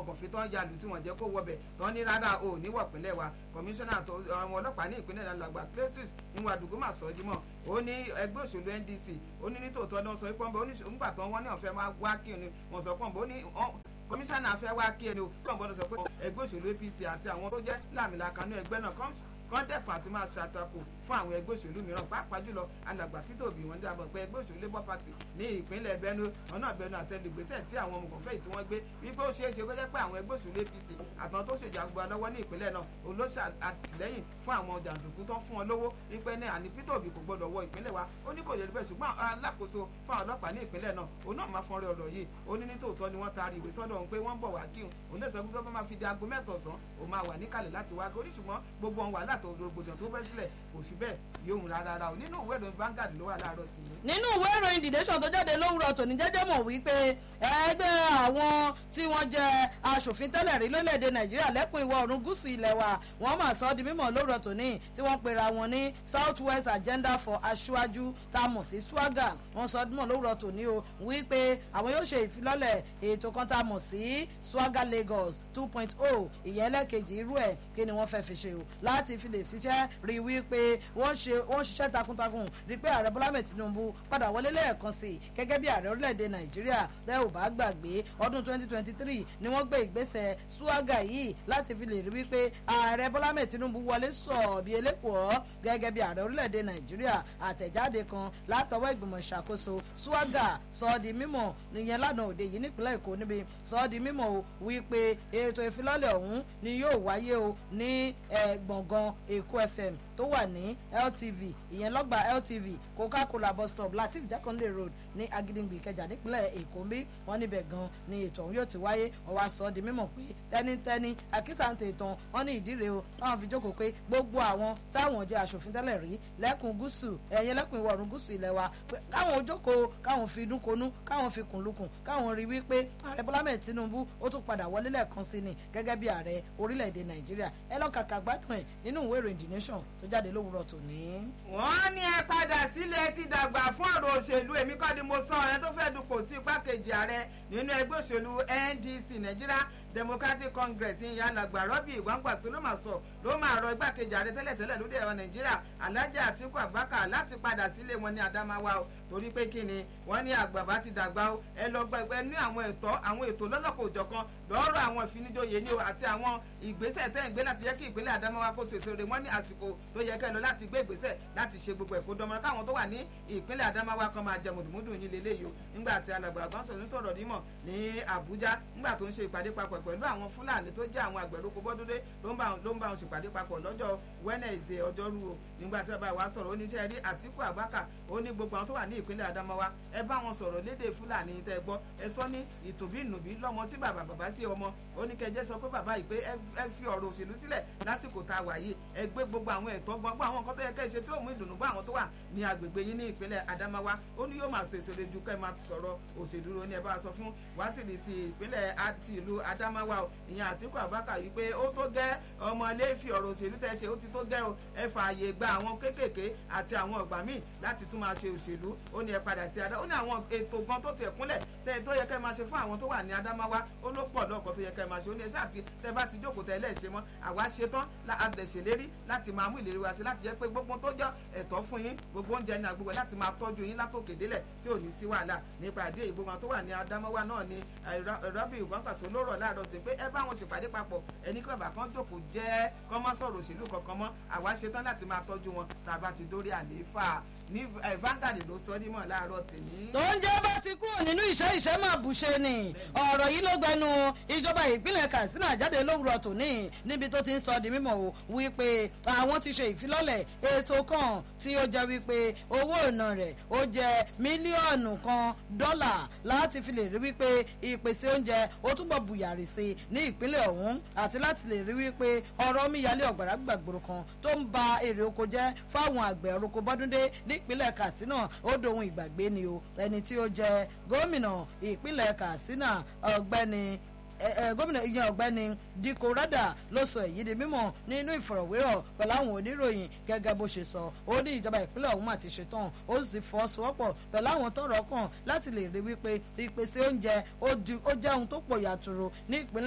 àwọn gànfẹ́ tó ń yalù tí wọ́n jẹ́ kó wọbẹ̀ tó ní rárá o níwọ̀ pínlẹ̀ wa kọmíṣánná tó àwọn ọlọ́pàá ní ìpínlẹ̀ náà làgbà Cletus níwọ̀n àdúgbò mà sọ ọ́ dímọ̀ ó ní ẹgbẹ́ òṣèlú NDC ó ní nítòótọ́ náà sọ pé nígbà tó wọ́n ní ọ̀fẹ́ máa wá kí ni wọ́n sọ pọ́nbó ní kọmíṣánná fẹ́ wá kí ẹni o kọ́ńbọ́n sọ pé ẹgbẹ́ òṣèlú APC àti àwọn tó jẹ́ láàmìlàkà ní ẹgbẹ́ náà kán dẹ́kun àti máa ṣàtakò fún àwọn ẹgbẹ́ òṣèlú mìíràn pàápàá jùlọ alàgbà Peter Obi wọn dábọ̀ pé ẹgbẹ́ òṣèlú Labour Party ní ìpínlẹ̀ Benue ọ̀nà Benue àtẹnugbèsẹ̀ tí àwọn ọmọkànfẹ́ tí wọ́n gbé wípé ó ṣeé ṣe kó jẹ́ pé àwọn ẹgbẹ́ òṣèlú APC àtàwọn tó ṣèjàgbá lọ́wọ́ ní ìpínlẹ̀ náà olóṣà àtìlẹ́yìn fún àwọn jàǹdùkú tó ń fún wọn lówó wípé ní àní Peter Obi kò gbọdọ̀ wọ ìpínlẹ̀ wa ó ní kò lè rí bẹ́ẹ̀ ṣùgbọ́n alákòóso fún àwọn ọlọ́pàá ní ìpínlẹ̀ náà òun náà máa fọ́nrẹ́ ọ̀rọ̀ yìí ó ní nítòótọ́ ni wọ́n taari ìwé sọ́dọ̀ òun pé wọ́n ń bọ̀ wá kí òun lè sọ pé bá máa fi di aago mẹ́tọ̀ sán òun máa wà níkàlẹ̀ láti wá kí ṣùgbọ́n gbogbo ohun wàhálà tó rògbòdìyàn tó bẹ́ sílẹ̀ kò fi bẹ́ẹ̀ yóò hùn rárá o nínú ìwé ìròyìn Vanguard ló wà láàárọ̀ tì í. nínú ìwé ìròyìn The Nation tó jáde lówùrọ̀ tòní jẹ́jẹ́ mọ̀ wípé ẹgbẹ́ àwọn tí wọ́n jẹ́ aṣòfin tẹ́lẹ̀ rí lórílẹ̀‐èdè Nàìjíríà lẹ́kùn ìwọ̀ oòrùn gúúsù ilẹ̀ wa wọ́n máa sọ ọ́ di mímọ̀ lówùrọ̀ tòní tí wọ́n pera wọn ní South West Agenda for Aṣíwájú tá a mọ̀ sí SWAGA wọ́n sọ ọ́ di mímọ̀ lówùrọ̀ tòní o wípé àwọn yóò ṣe ìfilọ́lẹ̀ ètò kan tá a mọ̀ sí SWAGA Lagos two point oh ìyẹn ẹlẹ́kejì irú ẹ̀ kí ni wọ́n fẹ́ fi ṣe o láti fi lè ṣiṣẹ́ rí wípé wọ́n ṣe wọ́n ṣiṣẹ́ takuntakun rí pé ààrẹ Bọ́lá Ahmed Tinubu padà wọlé lẹ́ẹ̀kan sí i gẹ́gẹ́ bí ààrẹ orílẹ̀-èdè Nàìjíríà tẹ́ ò bá gbàgbé ọdún twenty twenty three ni wọ́n gbé ìgbésẹ̀ SWAGA yìí láti fi lè rí wípé ààrẹ Bọ́lá Ahmed Tinubu wọlé sọ̀ bí elékòó gẹ́gẹ́ bí ààrẹ orílẹ̀-èdè Nàìjíríà àtẹ̀jáde kan látọwọ́ ìgbìmọ̀ ìṣàkóso SWAGA sọ ọ́ di mímọ̀ nìyẹn lánàá òde yìí nípínlẹ̀ Èkó níbi sọ ọ́ di mímọ̀ o wípé ètò ìfilọ́lẹ̀ ọ̀hún ni yóò wáyé o ní gbọ̀ngàn Èkó FM tó wà ní LTV ìyẹn lọ́gbà LTV Coca-Cola bus stop Latif Jakonde road ní Agídìngbì Ìkẹjà nípínlẹ̀ Èkó ń bí wọ́n níbẹ̀ gan ni ètò ọ̀hún yóò ti wáyé wọ́n wá sọ ọ́ di mímọ̀ pé tẹ́nítẹ́ní àkísàǹtẹ̀ ìtàn wọ́n ní ìdí rèé o táwọn fi jókòó pé gbogbo àwọn táwọn jẹ́ aṣòfin tẹ́lẹ̀ rí lẹ́kùn gúúsù ẹ̀yìn lẹ́kùn ìwọ̀ oòrùn gúúsù ilẹ̀ wa pé káwọn jókòó káwọn fi inú konú káwọn fi kùn lukùn káwọn rí wípé ààrẹ Bọ́lá Ahmed Tinubu ó tún padà wọlé lẹ́ẹ̀kan sí ni gẹ́gẹ́ bí ààrẹ orílẹ̀-èdè Nàìjíríà ẹ lọ kàkà gbádùn ẹ̀ nínú ìwé ìròyìn The Nation tó jáde lówùrọ̀ tòní. wọ́n ní ẹ padà sílẹ̀ ti dàgbà fún ọ̀rọ̀ òṣèlú èmi kọ́ ni mo sọ ẹ tó fẹ́ dupò sí igbákejì ààrẹ nínú ẹgbẹ́ òṣèlú NDC Nàìjíríà Democratic Congress ìyá alàgbà rọ́bì ìwáǹgbàsó ló máa sọ ló máa rọ igbákejì ààrẹ tẹ́lẹ̀tẹ́lẹ̀ lóde ẹ̀rọ Nàìjíríà Alhaji Atiku Abubakar láti padà sílé wọn ní Adamawa o torí pé kí ni wọ́n ní àgbàbá ti dàgbà o ẹ lọ gba ẹgbẹ́ ní àwọn ẹ̀tọ́ àwọn ètò lọ́lọ́kọ̀ òjọ̀kan lọ́rọ̀ àwọn ìfinijóye ní o àti àwọn ìgbésẹ̀ tẹ́ ń gbé láti yẹ kí ìpínlẹ̀ Adamawa kó so èso rẹ̀ wọ́n ní àsìkò tó yẹ kẹ́ lọ láti gbé ìgbésẹ̀ láti ṣe gbogbo ẹ̀kọ́ dánmọ́ káwọn tó wà ní ìpínlẹ̀ Adamawa kan máa jẹ mùdùmùdù yín lélẹ́yìí o nígbà tí alàgbà àgbọ̀nsọ̀ ń sọ̀rọ̀ nímọ̀ ní Àbújá nígbà tó ń ṣe ìpàdé papọ̀ pẹ̀lú àwọn Fúlàní tó jẹ́ àwọn àgbẹ̀rúkọ bọ́dúndé ló ń bá wọn ṣèpàdé papọ̀ lọ́jọ́ Wednesday ọjọ́rú o nígbà tí bàbá wa sọ̀rọ̀ oníṣẹ́ rí Àtíkù Abubakar ó ní gbogbo àwọn tó wà ní ìpínlẹ̀ Adamawa ẹ bá wọn sọ̀rọ̀ lédè Fúlàní tẹ́ gbọ́ ẹ sọ ní ìtùbínùbí lọ́mọ sí bàbá bàbá sí ọmọ ó ní kẹjẹ sọ pé bàbá yìí pé ẹ fi ọ̀rọ̀ òṣèlú sílẹ̀ lásìkò tá a wà yìí ẹ gbé gbogbo àwọn ẹ̀tọ́ gbogbo àwọn nǹkan tó yẹ kẹ́ ẹ ṣe tí ó mú ìdùnnú bá àwọn tó wà ní agbègbè yín ní ìpínlẹ̀ Adamawa ó ní yóò máa ṣe èso lójú kẹ́ ẹ máa sọ̀rọ̀ òṣèlú ló ní ẹ bá sọ fún wásìlì ti ìpínlẹ̀ àti ìlú Adamawa o ìyẹn Àtíkù Abubakar yìí pé ó tó gẹ́ ọmọ ilé fi ọ̀rọ̀ òṣèlú tẹ́ ṣe ó ti tó gẹ́ o ẹ fààyè gba àwọn kéékèèké àti àwọn ọ̀gbà míì láti tún máa ṣe òṣèlú ó ní ẹ padà sí adá ó ní àwọn ètò gan tó tiẹ̀ kúnlẹ̀ tẹ́ tó yẹ kẹ́ máa ṣe fún àwọn tó wà ní Adamawa ó ló pọ̀ lọ́kọ̀ tó yẹ kẹ́ máa ṣe ó ní ẹ ṣáà ti tẹ́ bá ti jókòó tẹ́ lẹ́ẹ̀ṣẹ̀ mọ́ àwa ṣetán àdẹ̀ṣèlérí láti máa mú ìlérí wa sí láti jẹ́ pé gbogbo tó jọ ẹ̀tọ́ fún yín gbogbo oúnjẹ ní agbègbè láti máa tọ́jú yín látòkè délẹ̀ tí ò ní sí wàhálà nípa àdé ìbò wọn tó wà ní Adamawa náà ni rọ́bì ìgbọ́nkàṣó lórọ̀ láàárọ̀ sí pé ẹ bá wọn ṣèpàdé papọ̀ ẹni kí bàbá kan jókòó jẹ́ kọ́ mọ́ sọ̀rọ̀ òṣèlú kankan mọ́ àwa ṣetán láti máa tọ́jú wọn tàbá ti dórí àlééfà ní Vanguard ló sọ nímọ̀ láàárọ̀ tèmi. tó ń jẹ́ bá ti kúrò nínú ìṣẹ́ ìṣẹ́ máa bùṣe ni ọ̀rọ̀ yìí ló gbẹnu ìjọba ìpínlẹ̀ Katsina jáde lówùrọ̀ tòní níbi tó ti ń sọ di mímọ̀ o wípé àwọn ti ṣe ìfilọ́lẹ̀ ètò kan tí ó jẹ́ wípé owó ìná rẹ̀ ó jẹ́ mílíọ̀nù kan dọ́là láti fi lè rí wípé ìpèsè oúnjẹ ó túbọ̀ bùyàrí sí ní ìpínlẹ̀ ọ̀hún àti láti lè rí wípé ọ̀rọ̀ omíyalé ọ̀gbàrá gbàgbòrò kan tó ń ba èrè oko jẹ́ fáwọn àgbẹ̀ oroko bọ́dúndé nípínlẹ̀ Katsina ó dohun ìgbàgbé ni o ẹni tí ó jẹ́ gómìnà ìpínlẹ̀ Katsina ọ̀gbẹ́ni gómìnà ìyẹn ọ̀gbẹ́ni Dikko Rada ló sọ èyí di mímọ̀ nínú ìfọ̀rọ̀wérọ̀ pẹ̀lú àwọn oníròyìn gẹ́gẹ́ bó ṣe sọ ó ní ìjọba ìpínlẹ̀ ọ̀hún àti ṣetán ó sì fọwọ́sowọ́pọ̀ pẹ̀lú àwọn tọ́rọ̀ kàn láti lè rí wípé ìpèsè oúnjẹ ó jẹ́ ohun tó pọ̀ yàtúrò ní ìpínlẹ̀